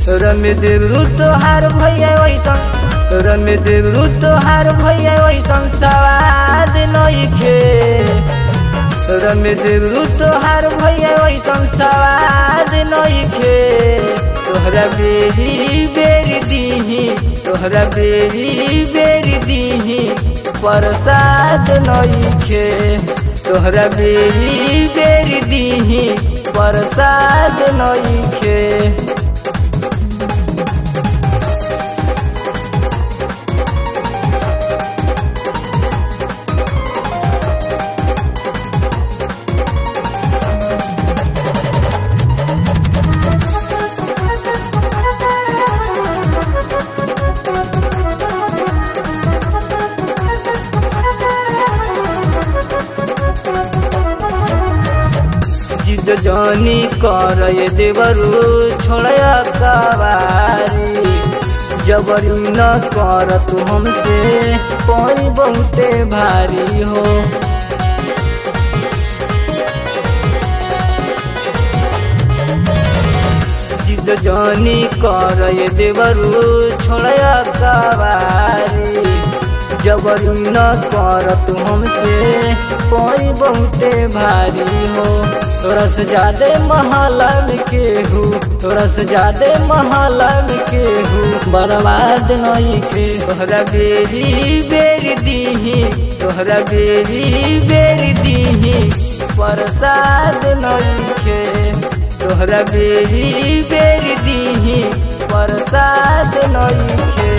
रमे देवरू तोहार भैया वैसन रमे देवरू तोहार भैया वैसन सवाद नइखे रमे देवरू तोहार भैया वैसन सवाद नइखे तोहरा बेरी बेरी दीही तोहरा बेरी बेरी दीही प्रसाद नइखे तोहरा बेरी बेरी दीही प्रसाद नइखे जिद जानी कर ये देवरू छोड़या कवारी जबरी न कर तू हमसे पानी बहुते भारी हो जिद जानी कर ये देवरू छोड़या कवारी जबरी न कर तू हमसे पानी बहुते भारी हो तोरा से ज्यादा महला में केहू तोरा से ज्यादा महला में केहू बर्बाद नहीं के तोहरा बेरी बेरी दीही तोहरा बेरी बेरी दीही प्रसाद नहीं के तोहरा बेरी बेरी दीही प्रसाद नहीं के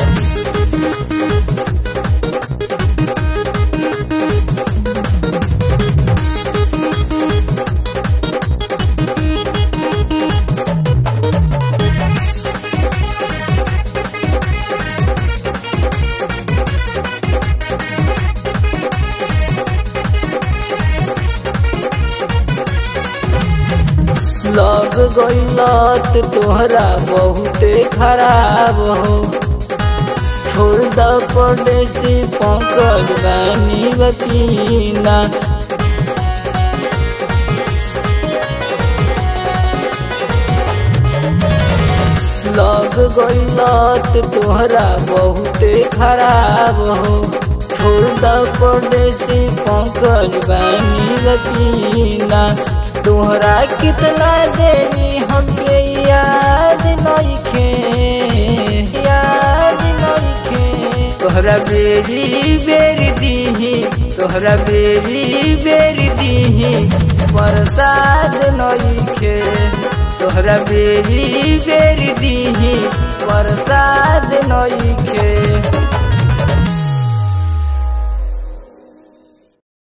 लग गईलत तोहरा बहुते खराब हो छोड़ द परदेसी पंकज बानी बपीना लग गईलत तोहरा बहुते खराब हो छोड़ द परदेसी पंकज बानी बपीना तोहरा कितना देनी हमके याद नइखे याद नइखे तोहरा बेरी बेरी दीही तोहरा बेरी बेरी दीही प्रसाद नइखे तोहरा बेरी बेरी दीही प्रसाद नइखे